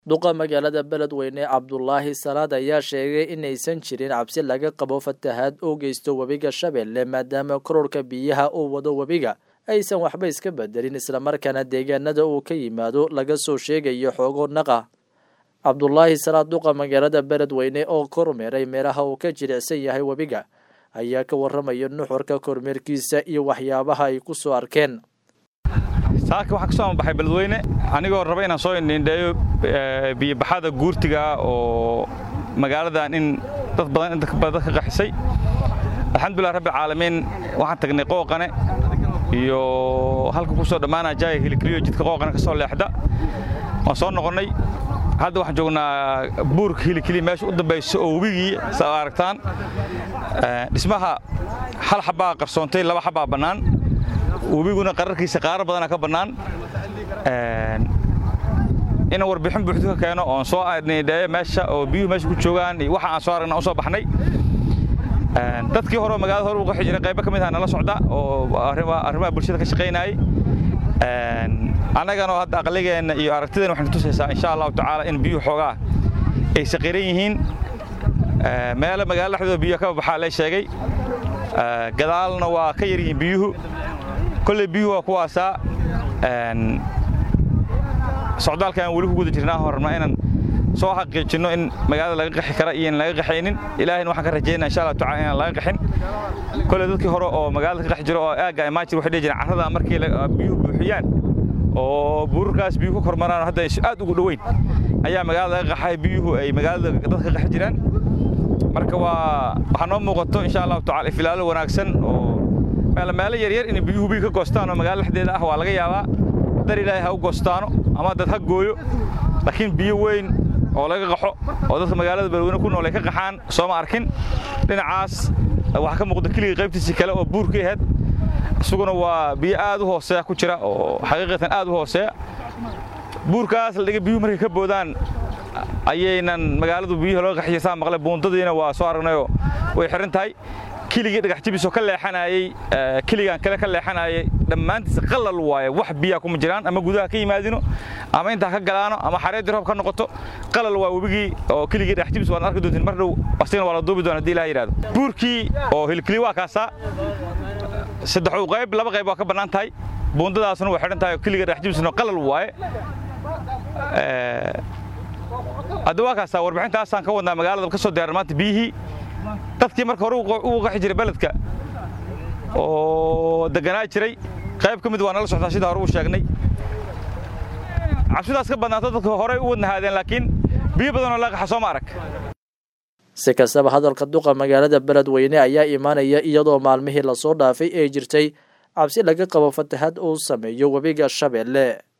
duqa magaalada beledweyne cabdulaahi salaad ayaa sheegay inaysan jirin cabsi laga qabo fatahaad oo geysto webiga shabeelle maadaama kororka biyaha uu wado webiga aysan waxba iska bedelin islamarkaana deegaanada uu ka yimaado laga soo sheegayo xoogo naqa cabdulaahi salaad duqa magaalada beledweyne oo kormeeray meelaha uu ka jilicsan yahay webiga ayaa ka waramaya nuxurka kormeerkiisa iyo waxyaabaha ay ku soo arkeen saaka waxaan ka soo amabaxay beledweyne anigoo raba inaan soo indhiindheeyo biyobaxada guurtiga oo magaaladan in dad badan inta badan ka qaxisay alxamdulilah rabbi caalamiin waxaan tagnay qooqane iyo halka ku soo dhammaanaa jaaya hilikliyo jidka qooqane ka soo leexda waan soo noqonnay hadda waxaan joognaa buurka hilikliya meesha u dambaysa oo webigii saa aragtaan dhismaha hal xabbaa qarsoontay laba xabbaa bannaan webiguna qararkiisa qaaro badana ka bannaan inaan warbixin buuxdu ka keeno oon soo nidheeyo meesha oo biyuhu meesha ku joogaan iyo waxa aan soo aragna u soo baxnay dadkii hore oo magaalada hore u qaxi jiray qaybo ka mid ah nala socda oo arrimaha bulshada ka shaqaynayay annaganoo hadda aqligeenna iyo aragtideenna waxaynu tusaysaa insha allahu tacaala in biyuhu xoogaa ay saqiran yihiin meelo magaalada dhexdooda biyo ka baxaa lee sheegay gadaalna waa ka yar yihiin biyuhu kolley biyuhu waa kuwaasaa socdaalkaan weli ku guda jirnaa hor rabnaa inaan soo xaqiijinno in magaalada laga qaxi kara iyo in laga qaxaynin ilaahayna waxaan ka rajaynaa insha allah tacala inaan laga qaxin kolley dadkii hore oo magaalada ka qaxi jiro oo aagga imaajir waxay dhihi jireen carrada markii biyuhu buuxiyaan oo buurarkaas biyuhu ka kormaraan hadda aad ugu dhoweyn ayaa magaalada laga qaxay biyuhu ay magaalada dadka ka qaxi jiraan marka waa waxaa noo muuqato insha allahu tacala ifilaalo wanaagsan oo meelo yaryar inay biyuhu biyi ka goostaan oo magaala dhexdeeda ah waa laga yaabaa dar ilaahay ha u goostaano ama dad ha gooyo laakiin biyo weyn oo laga qaxo oo dadka magaalada beledweyne ku nool ay ka qaxaan sooma arkin dhinacaas waxaa ka muuqda keligii qaybtiisii kale oo buurka ahayd isaguna waa biyo aad u hooseeya ku jira oo xaqiiqatan aad u hooseeya buurkaas la dhiga biyuhu markay ka boodaan ayaynan magaaladu biyuhu laga qaxiya saa maqlay buundadiina waa soo aragnayoo way xiran tahay keligii dhagax jibisoo ka leexanayey keligaan kale ka leexanayay dhammaantiisa qalal waaye wax biyaa kuma jiraan ama gudaha ka yimaadino ama intaa ka galaano ama xareeddii roob ka noqoto qalal waa webigii oo keligii dhagax jibis waad arki doontiin mar dhow asigana waa la duubi doona hadii ilaha yidhahdo buurkii oo hilkili waa kaasaa saddexuu qayb laba qayb waa ka bannaan tahay buundadaasna way xidhan tahay oo keliga dhagax jibisna qalal waaye hadda waa kaasaa warbixintaasaan ka wadnaa magaalada ka soo diyaaran maanta biyihii dadkii marka hore ugu qaxi jiray beledka oo deganaa jiray qayb ka mid waa nala soctaa sida hore uu sheegnay cabsidaas ka badnaato dadka horey u wadnahaadeen laakiin biyo badanoo laga qaxa sooma arag si kastaba hadalka duqa magaalada beledweyne ayaa imaanaya iyadoo maalmihii lasoo dhaafay ee jirtay cabsi laga qabo fatahaad uu sameeyo webiga shabeelle